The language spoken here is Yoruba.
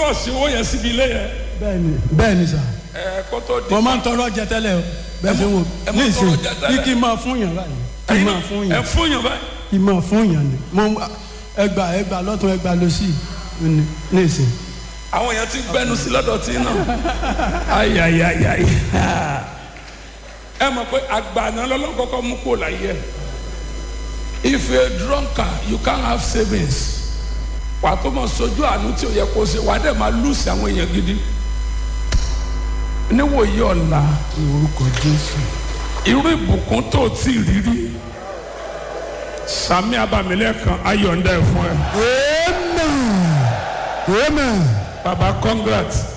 trọ́ọ̀sì owó yẹn síbi ilé yẹn bẹ́ẹ̀ni bẹ́ẹ̀ni sà ẹ kó tó di. mo máa ń tọrọ jẹ tẹ́lẹ̀ o bẹ́ẹ̀ ṣe wò ẹ máa ń ní tọrọ ìsìn jẹ tẹ́lẹ̀? ní kí n máa fún yàn báyìí kí n máa fún ẹ yàn fún yàn báyìí. kí n máa fún yàn ni mo ẹgbà ẹgbà lọ́tún ẹgbà lọ́sì ní ní ìsìn. àwọn èèyàn ti gbẹnu sí lọ́dọ̀ tí náà. ayayayayi. ẹ mọ̀ pé àgbàna lọ́lọ́kọ́kọ́ mú kó láyé ẹ̀. if you a drunkard you can't have savings. wà á tó mọ̀ sojú àánú tí o yẹ kó ṣe wà á dẹ̀ máa lùsì àwọn èèyàn gidi. níwòye ọ̀la ní orúkọ jésù. irú ìbùkún tó o tí ì rírí. sami abamilẹ́kan ayọ̀ǹda ẹ̀ fún ẹ. amen amen. baba congrats